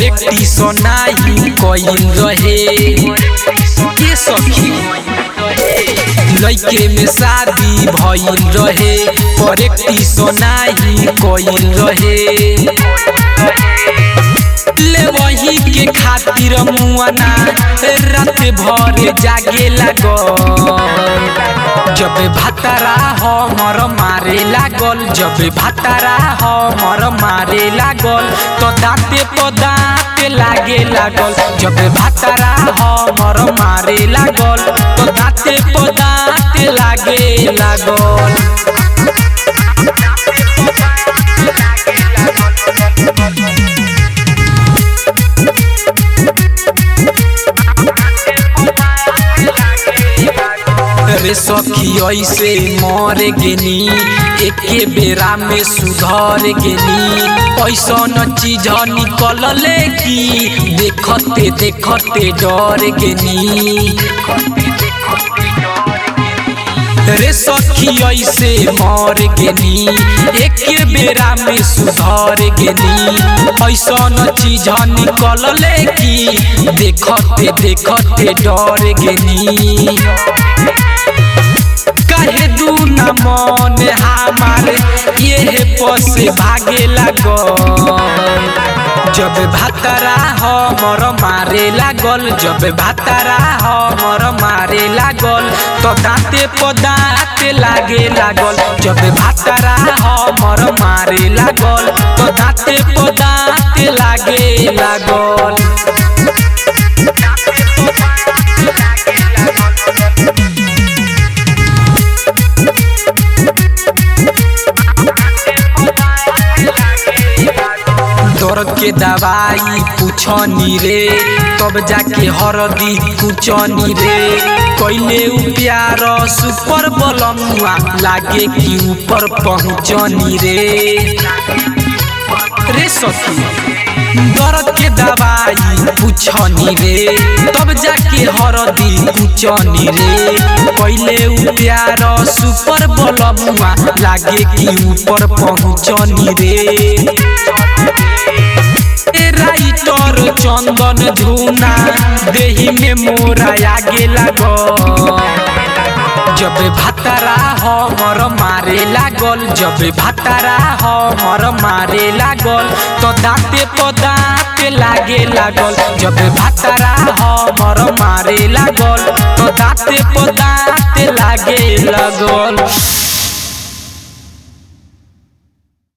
करेक्टिशन नाही कइल रहे के सखी लइके में शादी भइल रहे करेक्टिशन नाही कइल रहे ले वही के खातिर मुआना रात भर जागे लागल जब भातारा हमर मारे लागल जब भातारा हमर मारे लागल तो दाँते प दाँते लागे लागल जब भातारा हमर मारे लागल तो दाँते प दाँते लागे लागल रे सखी ऐसे मर गेनी एके बेरा में सुधर गेनी ऐसन चीज निकलले की देखते देखते डर गेनी रे सखी ऐसे मर गेनी एके बेरा में सुधर गेनी ऐसन चीज निकलले की देखते देखते डर गेनी कहे दू न मन हमारे ये पस भागे लागल जब भातारा हमर मारे लागल जब भातारा हमर मारे लागल तो दाँते प दाँते लागे लागल जब भातारा हमर मारे लागल तो दाँते प दाँते लागे लागल दर्द के दवाई पूछनी रे तब जाके हरदी कुचनी रे कैले उ प्यार सुपर बलमुआ लागे कि ऊपर पहुँचनी रे रे सखी दर्द के दवाई पूछनी रे तब जाके हरदी कुचनी रे कैले उ प्यार सुपर बलमुआ लागे कि ऊपर पहुँचनी रे राइटर चंदन झूना देही में मोरा आगे लागल जब भातारा हमर मारे लागल जब भातारा हमर मारे लागल तो दाँते प दाँते लागे लागल जब भातारा हमर मारे लागल तो दाँते प दाँते लागे लागल